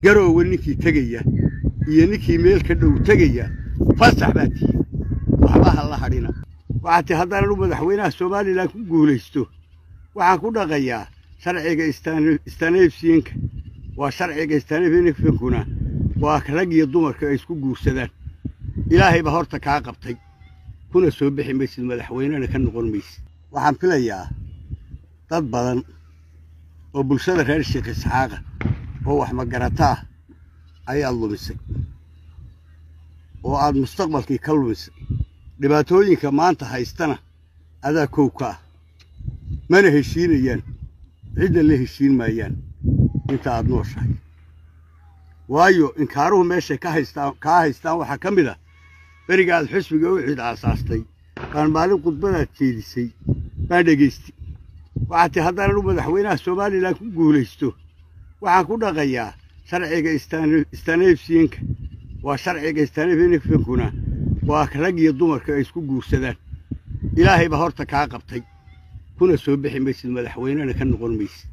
garoowe ninkii tegaya iyo ninkii meel ka dhow tegaya fasax baa tihi waxba ha la hadhina waxaa tii haddaanan u madaxweynaha somalilan ku guulaysto waxaan ku dhaqayaa sharciga istaneefsiinka waa sharciga istaneefsiinkuna waa rag iyo dumarka ay isku guursadaan ilaahay baa horta kaa qabtay kuna soo bixi maysid madaxweynena ka noqon maysid waxaan filayaa dad badan oo bulshada reer sheekh isxaaqa oo wax magarataa ayaad lumisay oo aad mustaqbalkii ka lumisay dhibaatooyinka maanta haystana adaa kow ka ah mana heshiinayaan cidna la heshiin maayaan inta aad nooshahay waayo inkaaruhu meeshay ka haystaan kaa haystaan waxaa ka mid ah beriga aad xusbiga u cid aasaastay baan maalin khudbadaad jeedisay baan dhegaystay waxaa tii haddaanan u madaxweynaha somalilan ku guulaysto waxaan ku dhaqayaa sharciga istaneefsiinka waa sharciga istaneefsiinkuna waa rag iyo dumarka ay isku guursadaan ilaahay baa horta kaa qabtay kuna soo bixi maysid madaxweynena ka noqon maysid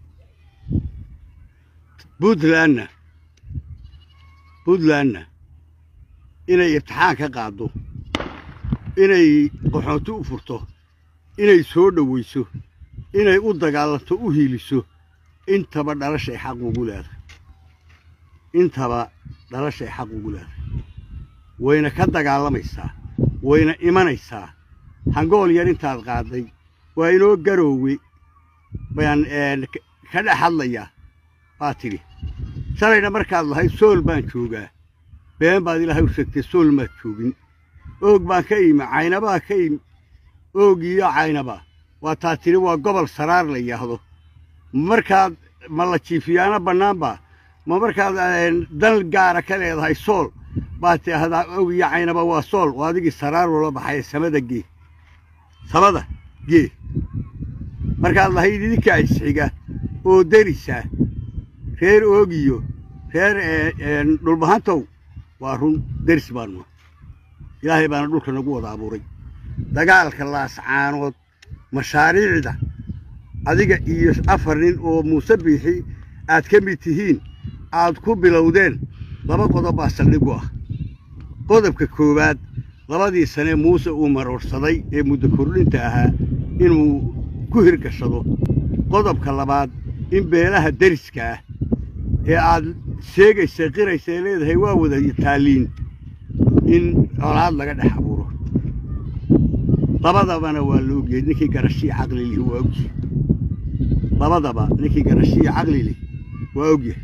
puntlandna puntlandna inay ibtixaan ka qaaddo inay qaxoonti u furto inay soo dhowayso inay u dagaalanto u hiiliso intaba dhalashay xaq ugu leedahay intaba dhalashay xaq ugu leedahay wayna ka dagaalamaysaa wayna imanaysaa hangool yar intaad qaadday waa inoo garoowe baan ka dhex hadlayaa baa tidhi shalayna markaad lahayd sool baan joogaa been baad ilaahay u sheegtay sool maad joogin oog baan ka imi caynabaa ka imi oog iyo caynaba waa taa tidhi waa gobol saraar la yidhaahdo markaad ma la jiifiyaana bannaanba ma markaad dan gaara ka leedahay sool baad tidhaahdaa oog iyo caynaba waa sool oo adigii saraar loola baxay samada gee samada gee markaad lahayd idinkaa isxiga oo derisaa reer oogiyo reer dhulbahantow waa run deris baannu ilaahay baana dhulka nagu wada abuuray dagaalka laascaanood mashaariicda adiga iyo afar nin oo muuse biixi aad ka mid tihiin aad ku bilowdeen laba qodob baa saldhigu ah qodobka koowaad labadii sane muuse uu maroorsaday ee muddo kordhinta ahaa inuu ku hirgashado qodobka labaad in beelaha deriska ah ee aad sheegaysa qiraysa ee leedahay waa wada taalliin in colaad laga dhex abuuro labadabana waa la ogyahay ninkii garashii caqli lihi waa ogyahay labadaba ninkii garashii caqli lih waa ogyahay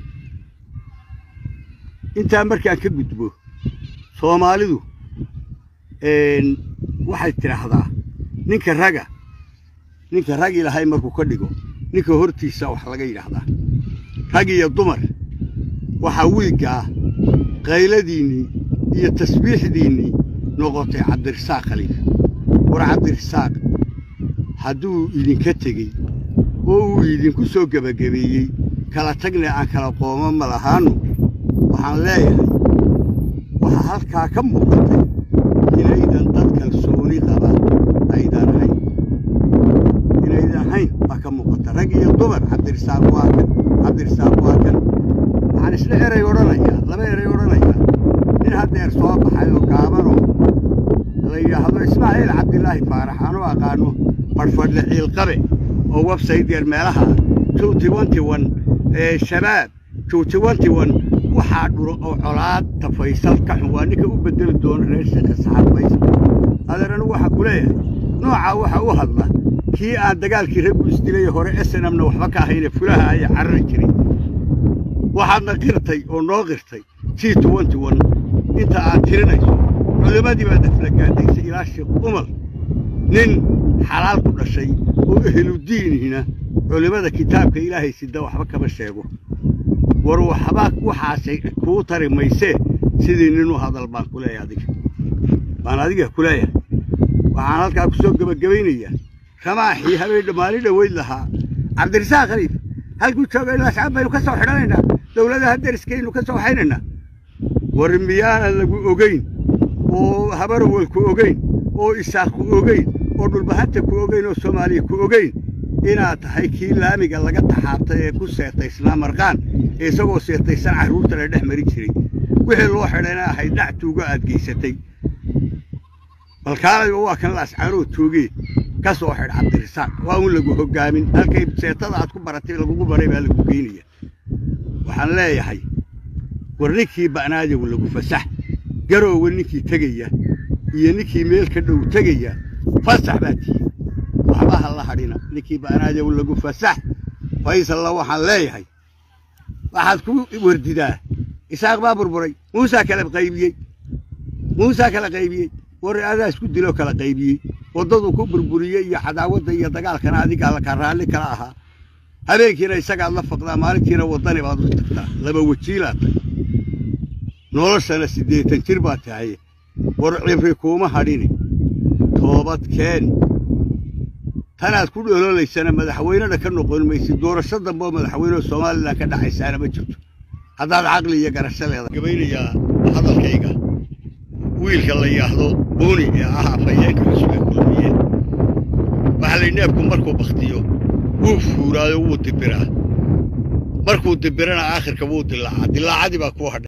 intaa markaan ka gudbo soomaalidu waxay tidhaahdaa ninka raga ninka rag ilahay markuu ka dhigo ninka hortiisa wax laga yidhaahdaa rag iyo dumar waxaa wiigga ah qayladiinnii iyo tasbiixdiinnii noqotay cabdirasaaq khaliif war cabdirasaaq hadduu idinka tegey oo uu idinku soo gebagabeeyey kala tagne aan kala qooma ma lahaannu waxaan leeyahay waxaa halkaa ka muuqatay inaydan dad kalsooni qaba aydan ahayn inaydan ahayn baa ka muuqata rag iyo dumar cabdirasaaq waa kan cabdirasaaq waa kan waxaan isla eray odhanayaa laba eray odhanayaa nin haddeer soo baxay oo gaabanoo la yidhaahdo ismaaciil cabdilaahi faarax aanu aqaano fadhfadhle ciilqabe oo websaydeer meelaha juutiwantiwan ee shabaab juutiwantiwan waxaa dhuro oo colaad tafaysal ka xun waa ninka u beddeli doona reer sheekha saxaabaysa adeer anigu waxaa ku leeyahay noocaa waxa u hadla kii aan dagaalkii raggu isdilay hore snmna waxba ka ahayne fulaha ayaa carari jiray waxaadna qirtay oo noo qirtay g inta aad tirinayso culimmadii baad aflagaadaysay ilaa sheekh umar nin xalaal ku dhashay oo ehludiinihina culimmada kitaabka ilaahay sida waxba kama sheego war waxba waxaasay kuu tari maysee sidii nin u hadal baan ku leeyahay adiga baan adiga ku leeyahay waxaan halkaa ku soo gebagabaynayaa ramaaxii habeen maalin dhoweyd lahaa cabdirasaaq khaliif halkuu jooga ilaa shacab baynu ka soo xidhanaynaa dowladaha deriskaynu ka soo xaynaynaa war miyaanan lagu ogayn oo habarowal ku ogayn oo isaaq ku ogayn oo dhulbahanta ku ogayn oo soomaaliya ku ogayn inaad tahay kii laamiga laga taxaabtay ee ku seetaysnaa marqaan ee isagoo seetaysan carruurta la dhex mari jiray wixii loo xidhayna ahayd dhac tuugo aad geysatay balkaalayba waa kan laascaanoo toogee ka soo xidh cabdirisaaq waa un lagu hoggaamin halkay seetada aad ku baratay lagugu baray baa lagu geynaya waxaan leeyahay war ninkii ba'naayow lagu fasax garoowe ninkii tegaya iyo ninkii meel ka dhow tegaya fasax baa tihi waxba ha la hadhina ninkii ba'naayow lagu fasax faysalla waxaan leeyahay waxaad ku wardidaa isaaq baa burburay muusaa kala qaybiyey muusaa kala qaybiyey war adaa isku diloo kala qaybiyey waddadu ku burburiyey iyo cadaawadda iyo dagaalkana adigaa ka raalli kala ahaa habeenkiina isagaad la faqdaa maalintiina waddani baad u tagtaa laba wajiilaad tay noloshana siddeetan jir baad tahay war cibri kuuma hadhini toobad keeni tanaad ku dhololaysana madaxweynena ka noqon maysid doorasho dambe oo madaxweyneha somalilan ka dhacaysaana ma jirto haddaad caqli iyo garasho leedahay gabaynayaa hadalkayga wiilka la yidhaahdo buuni ee ah afhayeenka cusube kulmiye waxaa lay neefku markuu bakhtiyo wuu fuuraayo wuu dibiraa markuu dibirana aakhirka wuu dilaacaa dilaacadii baa kuu hadhay